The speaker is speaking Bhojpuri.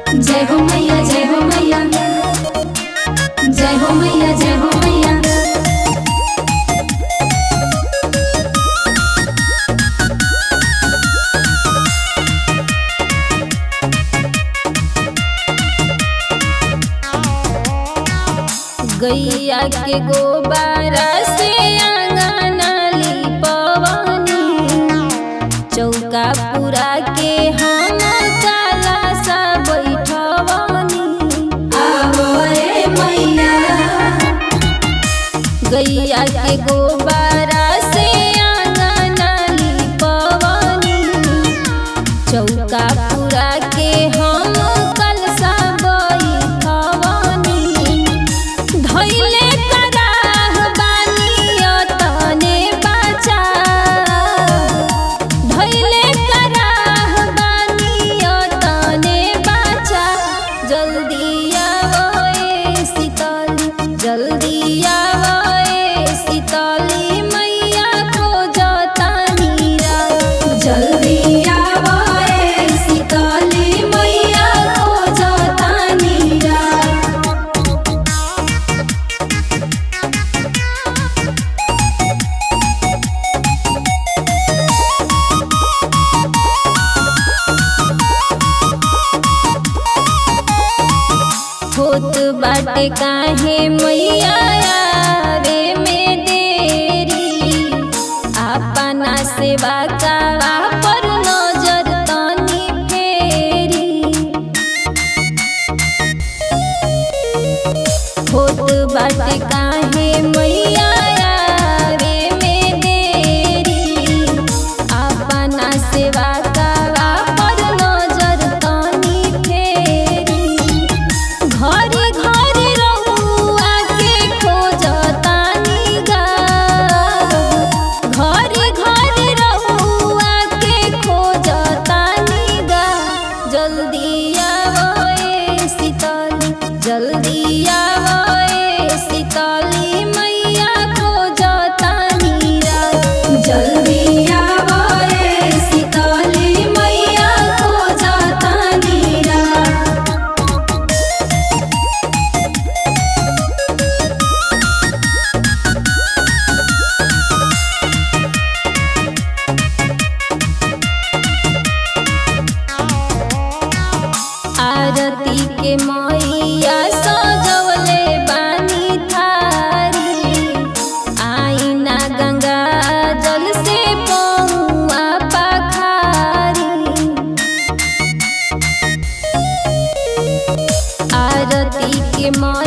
जय हो मैया जय हो मैया जय हो मैया जय हो मैया गैया के गोबारा से आंगना लिपवनी चौका पूरा के हम काला सा बैठवनी आवो रे मैया गैया के गोबारा से आंगना लिपवनी चौका पूरा के हम कलसा बैठवनी धैले कराह बानी तने बाचा धैले कराह बानी तने बाचा जल्दी आवो ए शीतली जल्दी आवो ए शीतली मैया खोजतानी रा जल्दी आवो रे सीतली मैया खोजतानी रा होत बाटे काहे मैया आवे में देरी अपना सेवा कावा पर नजर तनी फेरी होत बाटे काहे मैया आवे में देरी अपना सेवा कावा पर नजर तनी फेरी घरे घरे रहुआ के खोजतानी गा घरे घरे रहुआ के खोजतानी गा जल्दी आवो ए शीतली जल्दी आवो ए शीतली मैया खोजतानी रा जल्दी आवो रे सीतली मैया खोजतानी रा आरती के मैया सजवले बानी थारी आईना गंगा जल से पौआ पखारी आरती के मैया